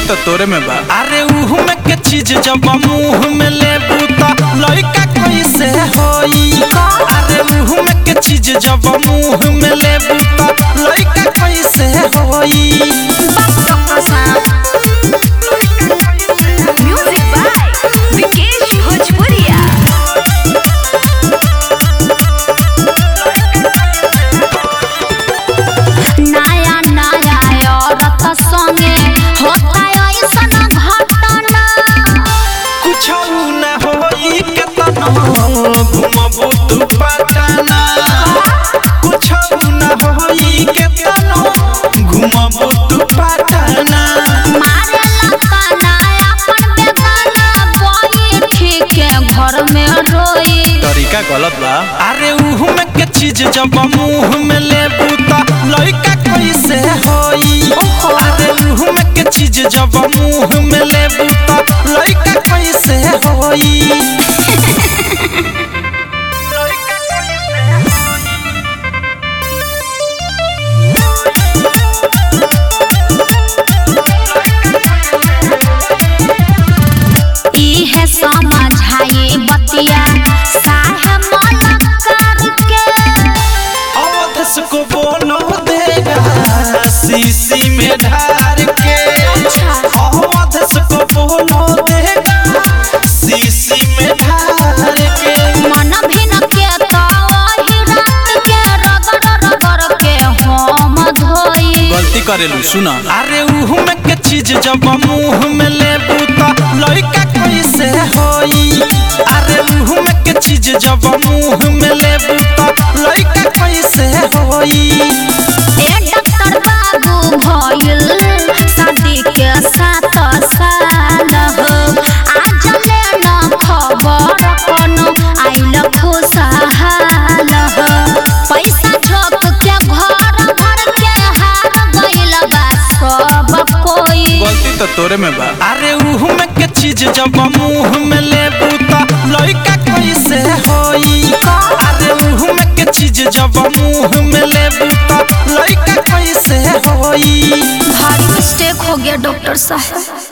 तो तोरे में बा अरे उहु में के चीज जब मुंह में लेबू त लइका कैसे होई अरे उहु में के चीज जब मुंह में लेबू त लइका कैसे होई म्यूजिक बाय विकेश भोजपुरिया नया नया औरत संगे होता ऐसन घटना कुछ न होई के तनो घुमबू तू पटना कुछ न होई के तनो घुमबू तू पटना मारे लताना अपन बेगाना बैठी के घर में रोई तरीका गलत बा अरे उहु में के चीज जब मुंह में लेबू त लइका कैसे होई अरे उहु में के चीज जब मुंह में लेबू त लइका कैसे होई इहे समझाई बतिया साहे मन करके अवधस को बोलो देगा शीशी में ढार के अवधस को बोलो देगा शीशी में ढार के मन भिन के तो वही रात के रगड़ रगड़ के हम धोई गलती करेलू सुना अरे उहु में के चीज जब मुंह में लेबू त लइका कैसे होई अरे उहु में के चीज जब मुंह में लेबू त लइका कैसे होई ए डॉक्टर बाबू भइल शादी के सात साल हो आज ले न खबर कोनो आइल खुशहाल हो पैसा झोंक के घर भर के हार गइल बा सब कोई गलती तो तोरे में बा अरे उहु में के चीज जब मुंह में लेबू त लइका कैसे होई अरे उहु में के चीज जब मुंह में लेबू त लइका कैसे होई भारी मिस्टेक हो गया डॉक्टर साहब